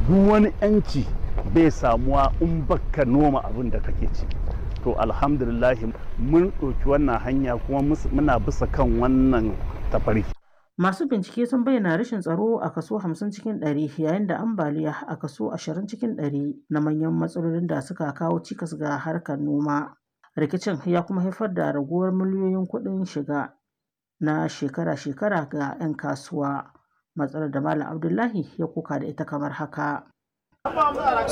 duk wani yanci bai samuwa in baka noma abin da kake ci to alhamdulillah mun ɗauki wannan hanya kuma muna bisa kan wannan tafarki Masu bincike sun bayyana rashin tsaro a kaso 50 cikin 100 yayin da ambaliya a kaso 20 cikin 100 na manyan matsalolin da suka kawo cikas ga harkar noma. Rikicin ya kuma haifar da raguwar miliyoyin kuɗin shiga na shekara-shekara ga 'yan kasuwa. Matsalar da Malam Abdullahi ya kuka da ita kamar haka.